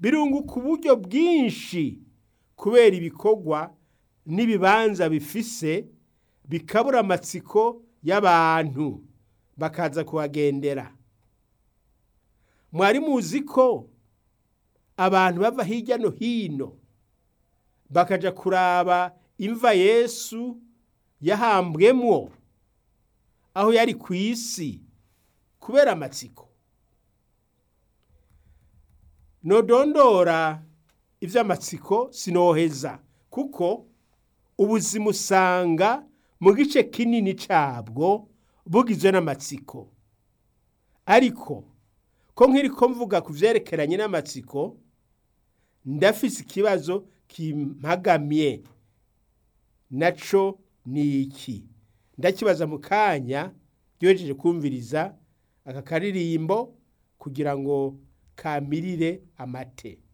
birunguka uburyo bwinshi kubera ibikorwa n'ibibanza bifise bikabura amatsiko y'abantu bakaza kuhagendera mwari muzi ko abantu bava hirya no hino bakaja kuraba imva yesu yahambwemwo aho yari ku isi kubera amatsiko nodondora ivy'amatsiko sinoheza kuko ubuzima usanga mu gice kinini cabwo bugizwe n'amatsiko ariko ko nkiriko mvuga ku vyerekeranye n'amatsiko ndafise ikibazo kimpagamye naco ni iki ndakibaza mu kanya ryohejeje kumviriza aka karirimbo kugira ngo kamirire amate